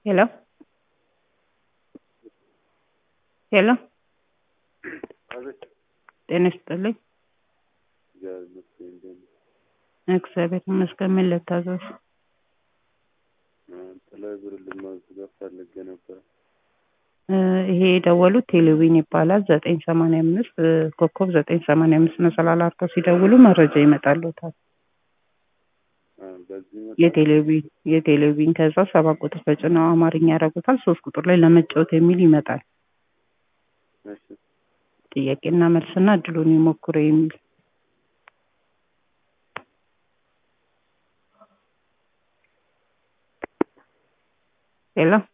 ሄሎ ሄሎ አቤት ጤና ይስጥልኝ። እግዚአብሔር ይመስገን እንደምን እግዚአብሔር ይመስገን። ምን ልታዘዝ? ጥላይ ብር ልማዝገብ ፈልጌ ነበር። እ ይሄ የደወሉት ቴሌቪዥን ይባላል። ዘጠኝ ሰማንያ አምስት ኮከብ ዘጠኝ ሰማንያ አምስት መሰላል አድርገው ሲደውሉ መረጃ ይመጣልዎታል። አ፣ በዚህ መጣ የቴሌቪዥን የቴሌቪዥን ከዛ ሰባት ቁጥር ተጭነው አማርኛ ያደርጉታል። ሶስት ቁጥር ላይ ለመጫወት የሚል ይመጣል። እሺ ጥያቄና መልስና እድሉን ይሞክሩ የሚል ሄሎ